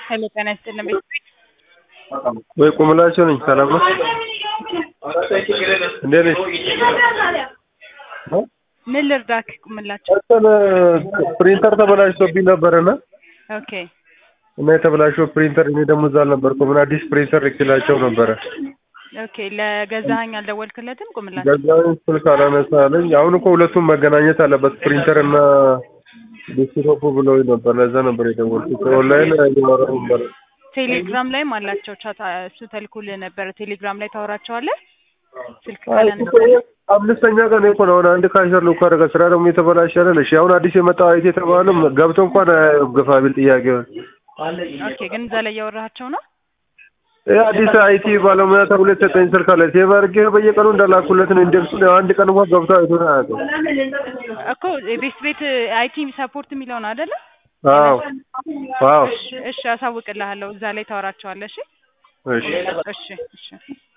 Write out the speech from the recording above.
ሄሎ ጤና ይስጥልን ቤት ወይ ቁምላቸው ነኝ። ሰላም ነው? እንዴት ነሽ? ምን ልርዳክ? ቁምላቸው እንትን ፕሪንተር ተበላሽቶብኝ ነበርና ኦኬ እና የተበላሸው ፕሪንተር እኔ ደግሞ እዛ አልነበርኩም እና አዲስ ፕሪንተር ልክላቸው ነበረ። ኦኬ ለገዛኸኝ አልደወልክለትም? ቁምላቸው ገዛኝ ስልክ አላነሳለኝ። አሁን እኮ ሁለቱም መገናኘት አለበት ፕሪንተር እና ዴስክቶፕ ብለውኝ ነበር። ለዛ ነበር የደወልኩት። ኦንላይን እያወራሁ ነበር። ቴሌግራም ላይም አላቸው ቻት እሱ ተልኮልህ ነበረ። ቴሌግራም ላይ ታወራቸዋለህ? ስልክ አይ ካላነሳ አምስተኛ ቀን እኮ ነው። አሁን አንድ ካሸር ልኮ አደረገ። ስራ ደግሞ የተበላሸ አይደል? እሺ አሁን አዲስ የመጣው አይቴ የተባለም ገብቶ እንኳን ግፋ ቢል ጥያቄውን ኦኬ ግን እዛ ላይ እያወራሃቸው ነው? ይህ አዲስ አይቲ ባለሙያ ተብሎ የተሰጠኝ ስልክ አለ። ሴቭ አድርጌ በየቀኑ እንዳላኩለት ነው ኢንዴክሱን። ያው አንድ ቀን እንኳን ገብቶ አይቶን አያውቅም። እኮ ቤት ቤት አይቲ ሰፖርት የሚለውን አይደለ? አዎ አዎ እሺ እሺ አሳውቅልሃለሁ። እዛ ላይ ታወራቸዋለህ። እሺ እሺ እሺ እሺ